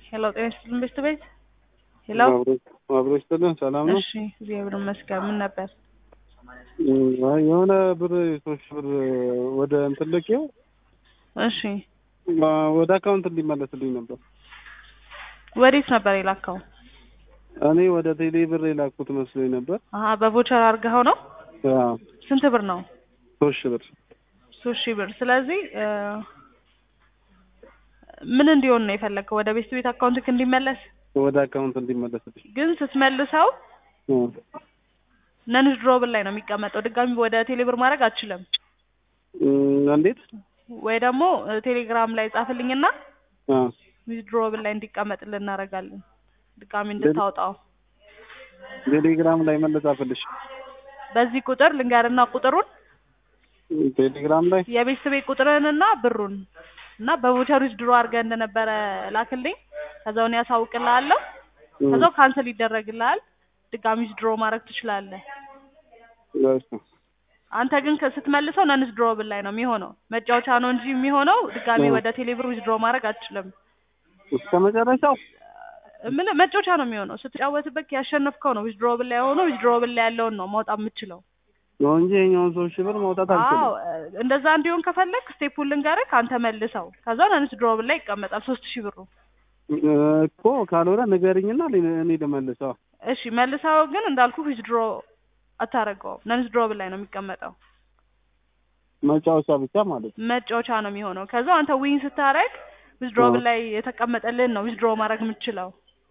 ሄሎ ጤና ይስጥልን ቤት ቤት ሄሎ አብሮ ይስጥልን። ሰላም ነው? እሺ እግዚአብሔር ይመስገን። ምን ነበር? አይ የሆነ ብር ሶስት ሺህ ብር ወደ እንትን ልኬው እሺ ወደ አካውንት እንዲመለስልኝ ነበር። ወዴት ነበር የላከው? እኔ ወደ ቴሌ ብር የላኩት መስሎኝ ነበር። አሀ በቮቸር አድርገኸው ነው? አዎ ስንት ብር ነው? ሶስት ሺህ ብር ሶስት ሺህ ብር። ስለዚህ እ ምን እንዲሆን ነው የፈለግከው? ወደ ቤት ቤት አካውንትክ እንዲመለስ? ወደ አካውንት እንዲመለስልኝ ግን ስትመልሰው እ ነን ድሮብል ላይ ነው የሚቀመጠው። ድጋሚ ወደ ቴሌብር ማድረግ አትችልም። እም፣ እንዴት? ወይ ደግሞ እ ቴሌግራም ላይ ጻፍልኝና አ ዊዝድሮብል ላይ እንዲቀመጥልን እናደርጋለን። ድጋሚ እንድታወጣው ቴሌግራም ላይ መለጻፈልሽ በዚህ ቁጥር ልንገርና ቁጥሩን ቴሌግራም ላይ የቤት ቤት ቁጥርህንና ብሩን እና በቮቸር ዊዝድሮ አድርገህ እንደነበረ ላክልኝ። ከዛውን ያሳውቅልሃለሁ። እም፣ ከዛው ካንሰል ይደረግልሃል። ድጋሚ ዊዝድሮ ማድረግ ትችላለህ። እሺ። አንተ ግን ከ- ስትመልሰው ነን ዊዝድሮብል ላይ ነው የሚሆነው። መጫወቻ ነው እንጂ የሚሆነው ድጋሚ እ። ወደ ቴሌብር ዊዝድሮ ማድረግ አትችልም። እስከ መጨረሻው ምን መጫወቻ ነው የሚሆነው። ስትጫወትበት ያሸነፍከው ነው ዊዝድሮብል ላይ ሆኖ ዊዝድሮብል ላይ ያለውን ነው ማውጣት የምትችለው። ነው እንጂ የኛውን ሶስት ሺህ ብር ማውጣት አልችልም። አዎ እ፣ እንደዛ እንዲሆን ከፈለግ ስቴፑን ልንገርህ፣ አንተ መልሰው። ከዛ ነን ዊዝድሮብል ላይ ይቀመጣል ሶስት ሺህ ብሩ። እ፣ እኮ ካልሆነ ንገሪኝና እኔ- እኔ ልመልሰው። እሺ መልሰው፣ ግን እንዳልኩ ዊዝድሮ አታረገውም። ነን ዊዝድሮብል ላይ ነው የሚቀመጠው። መጫወቻ ብቻ ማለት ነው። መጫወቻ ነው የሚሆነው። ከዛ አንተ ዊን ስታረግ ዊዝድሮብል ላይ የተቀመጠልን ነው ዊዝድሮ ማድረግ የምትችለው።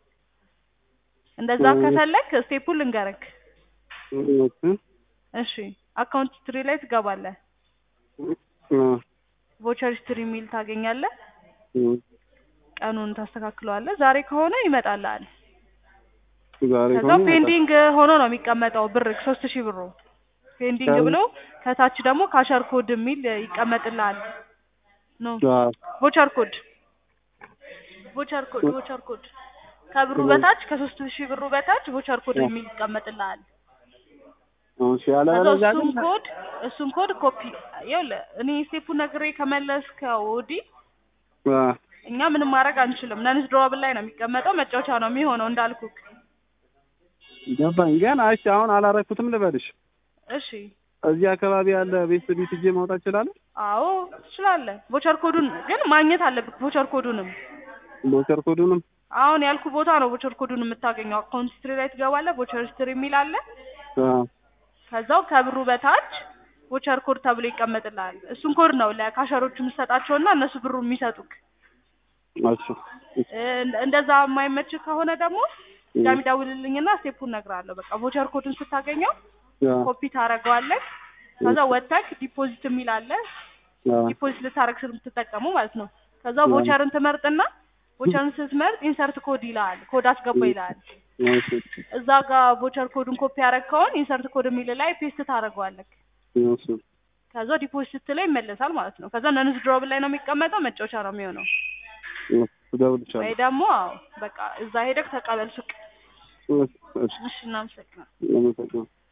እንደዛ እ። ከፈለግ ስቴፑን ልንገርክ። እሺ። እሺ አካውንት ሂስትሪ ላይ ትገባለህ። እ፣ ቮቸር ሂስትሪ የሚል ታገኛለህ። እ፣ ቀኑን ታስተካክለዋለህ። ዛሬ ከሆነ ይመጣልሃል። ዛሬ ከዛ ከሆነ ይመጣል። ፔንዲንግ ሆኖ ነው የሚቀመጠው ብር ሶስት ሺህ ብሩ ፔንዲንግ ከዛ- ብሎ ከታች ደግሞ ካሸር ኮድ የሚል ይቀመጥልሃል። ኖ አዎ። ቮቸር ኮድ ቮቸር ኮድ ቮቸር ኮድ ከብሩ እ። በታች ከሶስት ሺህ ብሩ በታች ቮቸር ኮድ እ። የሚል ይቀመጥልሃል። እሺ። ከዛ ያለበለዚያ እሱን ግን ኮድ እሱን ኮድ ኮፒ ይኸውልህ እኔ ስቴፑ ነግሬ ከመለስከው ወዲህ አ፣ እኛ ምንም ማድረግ አንችልም። ነን ዊዝድሮብል ላይ ነው የሚቀመጠው። መጫወቻ ነው የሚሆነው እንዳልኩክ። ገባኝ። ግን እሺ አሁን አላረኩትም ልበልሽ። እሺ እዚህ አካባቢ ያለ ቤት ቤት ሂጄ ማውጣት እችላለሁ? አዎ ትችላለህ። ቮቸር ኮዱን ግን ማግኘት አለብህ። ቮቸር ኮዱንም ሞተር ኮዱንም አሁን ያልኩ ቦታ ነው ቮቸር ኮዱን የምታገኘው። አካውንት ሂስትሪ ላይ ትገባለህ። ቮቸር ሂስትሪ የሚል አለ። አ፣ ከዛው ከብሩ በታች ቮቸር ኮድ ተብሎ ይቀመጥልሃል። እሱን ኮድ ነው ለካሸሮቹ የምትሰጣቸውና እነሱ ብሩ የሚሰጡክ። እሺ። እ- እንደዛ የማይመች ከሆነ ደግሞ ድጋሚ ደውልልኝና ስቴፑን እነግርሃለሁ። በቃ ቮቸር ኮዱን ስታገኘው አ፣ ኮፒ ታደርገዋለህ። ከዛ ወተክ ዲፖዚት የሚል አለ። አ፣ ዲፖዚት ልታረግ ስለምትጠቀሙ ማለት ነው። ከዛ ያ። ቮቸርን ትመርጥና ቮቸርን ስትመርጥ ኢንሰርት ኮድ ይልሃል። ኮድ አስገባ ይልሃል። እሺ። እዛ ጋር ቮቸር ኮዱን ኮፒ ያረግከውን ኢንሰርት ኮድ የሚል ላይ ፔስት ታደርገዋለህ። እሺ። ከዛ ዲፖዚት ስትለው ይመለሳል ማለት ነው። ከዛ ነን ዊዝድሮብል ላይ ነው የሚቀመጠው። መጫወቻ ነው የሚሆነው። እደውልልሻለሁ። ወይ ደግሞ አዎ በቃ እዛ ሄደክ ተቀበል ሱቅ። እሺ፣ እሺ። እሺ እናመሰግናለን። አመሰግናለሁ።